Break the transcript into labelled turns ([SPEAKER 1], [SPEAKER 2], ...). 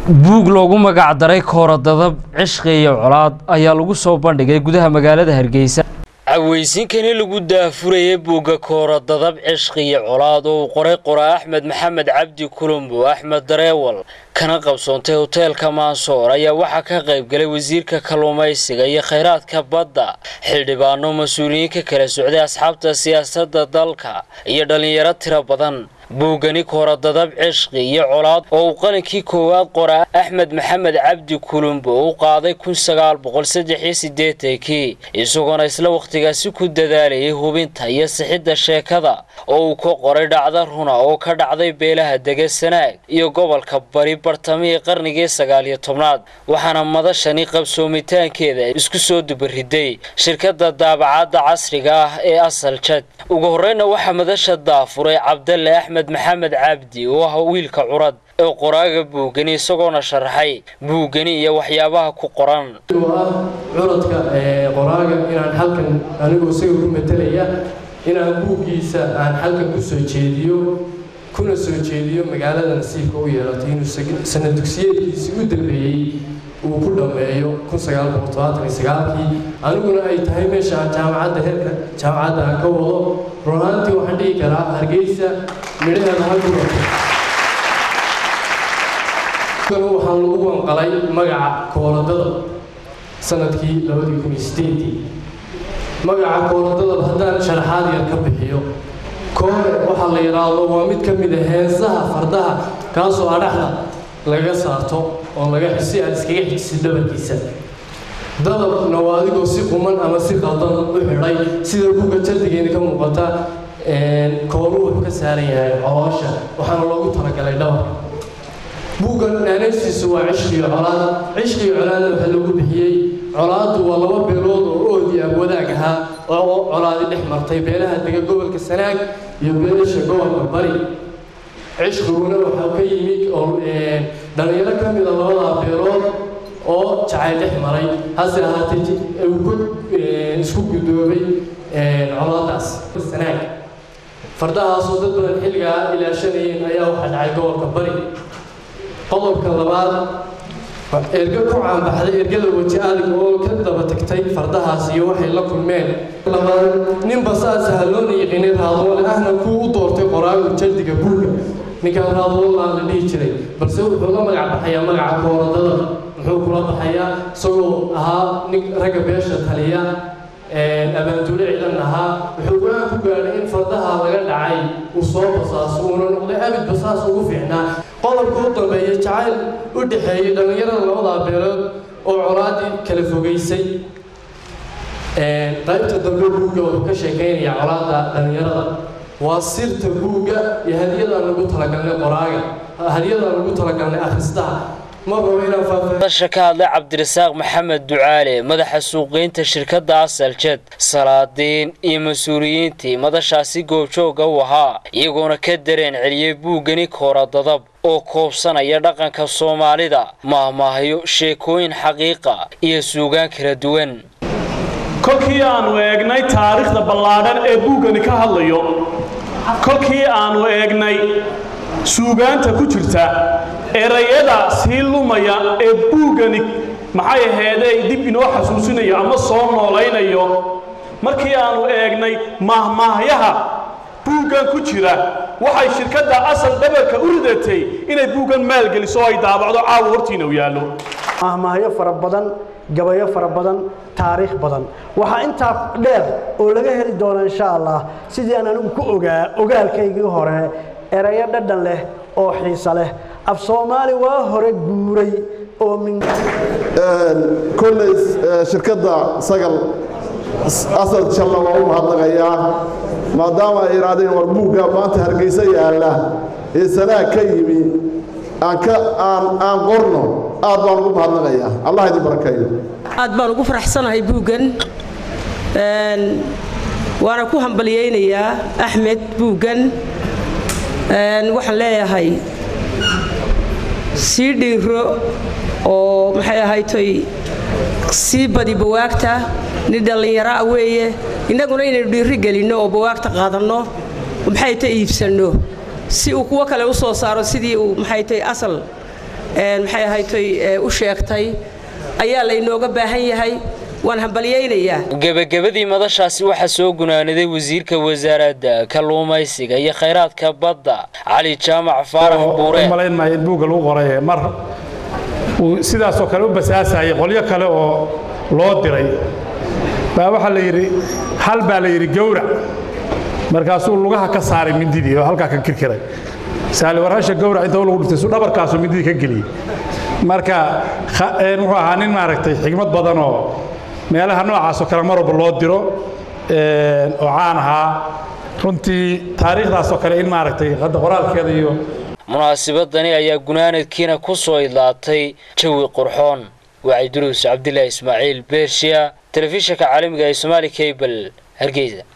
[SPEAKER 1] buug loogu magac daray kooradadab cishqi iyo colaad ayaa lagu soo bandhigay gudaha magaalada hargeysa caweysinkani lagu daafurayay buugga kooradadab cishqi iyo colaad oo uu qoray qoraa axmed maxamed cabdi kulumbo axmed dareewal kana qabsoontay hoteelka maansoor ayaa waxaa ka qayb galay wasiirka kalluumaysiga iyo khayraadka badda xildhibaano mas-uuliyiin ka kala socday asxaabta siyaasadda dalka iyo dhallinyaro tiro badan buuggani kooradadab cishqi iyo colaad oo uu qalinkii koowaad qoraa axmed maxamed cabdi kulumbo u qaaday kun sagaal boqol saddex iyo siddeetankii isagoona isla wakhtigaasi ku dadaalayay hubinta iyo sixidda sheekada oo uu ka qoray dhacda runa oo ka dhacday beelaha degesanaag iyo gobolka bari bartamihii qarnigii sagaal iyo tobnaad waxaana madashani qabsoomitaankeeda isku soo dubariday shirkadda daabacadda casriga ah ee asal jad ugu horreyna waxaa madasha daafuray cabdalle axmed maxamed cabdi oo ah wiilka curad ee qoraaga buugani isagoona sharaxay buuggani iyo waxyaabaha ku qoran
[SPEAKER 2] ah curadka qoraaga inaan halkan anigoo isaga ku matalaya inaan buuggiisa aan halkan ku soo jeediyo kuna soo jeediyo magaalada nasiibka u yeelatay inuu sanad dugsiyeedkiisii u dambeeyey uu ku dhammeeyo kii aniguna ay tahay meesha jaamacadda heerka jaamacadda aan ka wado runaantii waxaan dhihi karaa hargeysa midhaheeda halku waxaan lagu wanqalay magaca kooladada sanadkii magaca kooladada haddaan sharaxaad yar ka bixiyo koore waxaa la yidhaahdo waa mid ka mid a heensaha fardaha kaasoo adhaxda laga saarto oo laga si aad iskaga xijisid dhabarkiisa dadabna waa adigoo si quman ama si qaldan u xidhay sida buga jardigeena ka muuqata kooru wuxuu ka saaran yahay coloosha waxaana loogu talagalay dhabar buuggan naanaystiisu waa cishqiyo colaad cishqiyo colaadna waxaa lagu bixiyey colaaddu waa laba beelood oo oodi ah wadaag ahaa oo colaadi dhex martay beelaha dega gobolka sanaag iyo beelasha gobolka bari cishqiguna waxaa ka yimid oo dhalinyaro ka mida labadaa beelood oo jacayl dhex maray hase ahaatee uu ku isku gudoobay colaadaas sanaag fardahaasoo dad badan xilligaa ilaashanayeen ayaa waxaa dhacay gobolka bari qodobka labaad ergo ku caanbaxday ergada weji adig oo ka daba tagtay fardahaas iyo waxay la kulmeen labaad ninba saas haloona yaqiinay raadoole ahna kuu u doortay qoraagu jardiga buuga ninkaan raadoolaa la dhihi jiray balse wuxuu la magac baxayaa magaca kooradada muxuu kula baxayaa isagoo ahaa nin ragga beesha taliya abaanduule ciidan ahaa wuxuu go-aan ku gaadhay in fardaha laga dhacay uu soo basaaso uuna noqday abid basaas ugu fiicnaa qodobka u dambeeya jacayl u dhexeeyey dhallinyarada labadaa beelood oo colaadii kala fogeysay qaybta dambe buugga wuxuu ka sheekaynayaa colaada dhallinyarada waa sirta buugga iyo hadiyadaan lagu talagalnay qoraaga hadiyadaan lagu talagalnay akhristaha
[SPEAKER 1] madasha ka hadlay cabdirasaaq maxamed ducaale madaxa suuqgeynta shirkadda asaljed salaadiin iyo mas-uuliyiintii madashaasi goobjooga u ahaa iyagoona ka dareen celiyey buuggani kooradadab oo koobsanaya dhaqanka soomaalida maahmaahyo sheekooyin xaqiiqa iyo suugaan kala duwan
[SPEAKER 3] kolkii aanu eegnay taariikhda ballaadhan ee buuggani ka hadlayo kolkii aanu eegnay suugaanta ku jirta erayada sii lumaya ee buuggani maxay aheedee dib inoo xasuusinayo ama soo noolaynayo markii aanu eegnay maahmaahyaha buuggan ku jira waxay shirkadda asal dhabarka u ridatay inay buuggan maalgeliso oo ay daabacdo caawa hortiina u yaallo
[SPEAKER 4] maahmaahyo fara badan gabayo fara badan taariikh badan waxaa intaa dheer oo laga heli doona insha allah sidii aan anigu ku ogaa ogaalkaygii hore erayo dhadhan leh oo xiisa leh af soomaali waa hore guuray oo min
[SPEAKER 5] kolley shirkadda sagal asal jalla waa u mahadnaqayaa maadaama ay idhaahdeen war buugga maanta hargeysa yaalla ee sanaag ka yimi aan ka aan aan qorno aad baan ugu mahadnaqayaa allah idin barakeeyo
[SPEAKER 6] aad baan ugu faraxsanahay buuggan waana ku hambalyaynayaa axmed buuggan waxaan leeyahay sii dhiiro oo maxay ahaytoy sii badi bawaagta nin dhallinyaro ah weeye innaguna inaynu dhiiri gelinno oo bawaagta qaadanno maxay ta iibsanno si uu kuwo kale u soo saaro sidii uu maxay tahay asal maxay ahaytoy u sheegtay ayaa laynooga baahan yahay waan hambalyaynayaa
[SPEAKER 1] gebagabadii madashaasi waxaa soo gunaaniday wasiirka wasaaradda kalluumaysiga iyo khayraadka badda cali jaamac faarax buure
[SPEAKER 7] malayn maayo in buugga lagu qoray mar uu sidaasoo kale u basaasayay qolyo kale oo loo diray baa waxaa la yidhi hal baa la yidhi gowrac markaasuu lugaha ka saaray mindidii oo halkaa ka kirkiray saali warhasha gowrac inta lagu dhuftay su dhabarkaasuu mindidii ka geliyey marka wuxuu ahaa nin maaragtay xigmad badan oo meelaha noocaasoo kale mar walba loo diro oo caan ahaa runtii taariikhdaasoo kale in maaragtay hadda qoraalkeeda iyo
[SPEAKER 1] munaasabadani ayaa gunaanadkiina ku soo idlaatay jawi qurxoon wacyi duruus cabdilaahi ismaaciil beershiya telefishinka caalamiga ee somaali cable hargeysa